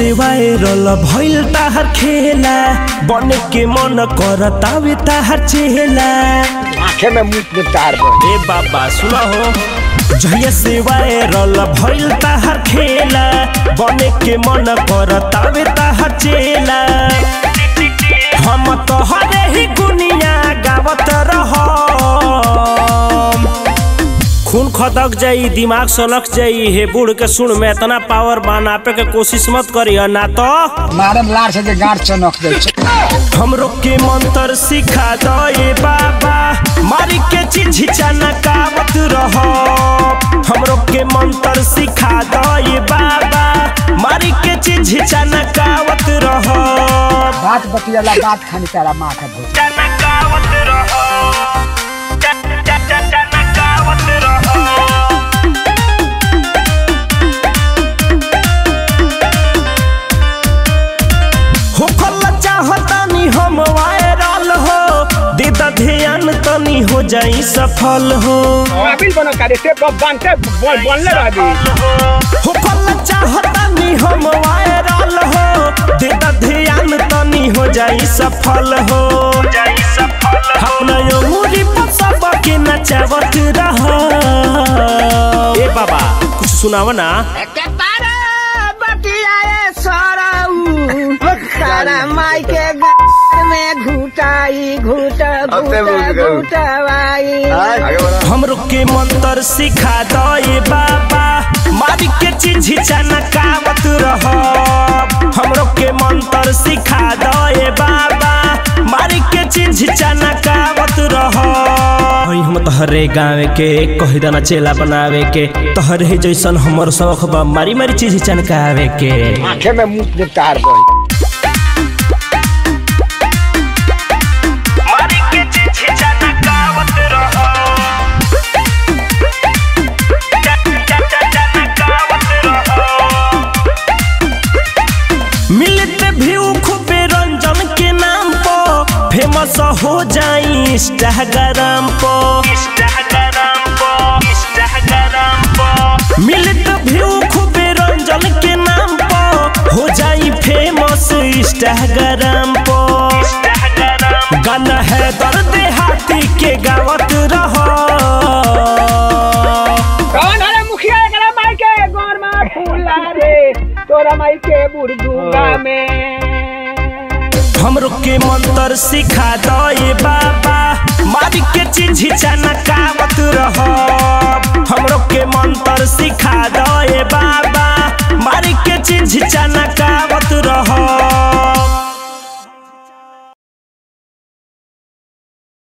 से वायरल भइल ताहर खेला बने के मन करतावे ताहर चेला आंखे में मुंह में तार बन ए बाबा सुना हो जहिया से वायरल भइल ताहर खेला बने के मन करतावे ताहर चेला हम तोहरे ही गुनिया गावत रह खून खदक जाई दिमाग सलक जाई हे बूढ़ के सुन में इतना पावर बनापे के कोशिश मत करी ना तो मारे में लार से जे गांठ चनक दे हमरो के मंत्र सिखा दे बाबा मारी के चिझिचा नकावत रह हमरो के मंत्र सिखा दे बाबा मारी के चिझिचा नकावत रह बात बतियाला बात खानी तारा माँ का भूत नकावत रह नकावत रह होखल चाहतानी हम वायरल हो दे द ध्यान तनी हो जाई सफल हो काबिल बनो करे से बनते बनले रहबी होखल चाहतानी हम वायरल हो दे द ध्यान तनी हो जाई सफल हो अपना अंगूरी पर सबके नचावत रह ए बाबा कुछ सुनाव ना तारा माई के गार में घुटाई घुट घुट घुटवाई हमरो के मंत्र सिखा दे बाबा मारी के चिझिचा नकावत रह हमरो के मंत्र सिखा दे बाबा मारी के चिझिचा नकावत रह हई हम तहरे गाँव के कही दाना चेला बनावे के तहरे ही जैसन हमर शौक बा मारी मारी चिझिचा नकावे के आंखे में मुंह में तार बन मारी के चिझिचा नकावत रह मिलते व्यू खूबे रंजन के नाम पर फेमस हो जाई इंस्टाग्राम पर इंस्टाग्राम पर इंस्टाग्राम पर मिलते व्यू खूबे रंजन के नाम पर हो जाई फेमस इंस्टाग्राम पर इंस्टाग्राम गाना है दर्द हाथी के गावत रहो कौन हरे मुखिया एकरा माई के गोर में फूला रे तोरा माई के बुरदुगा में हमरो के मंत्र सिखा दे बाबा मारी के चिझिचा नकावत रह हमरो के मंत्र सिखा दे बाबा मारी के चिझिचा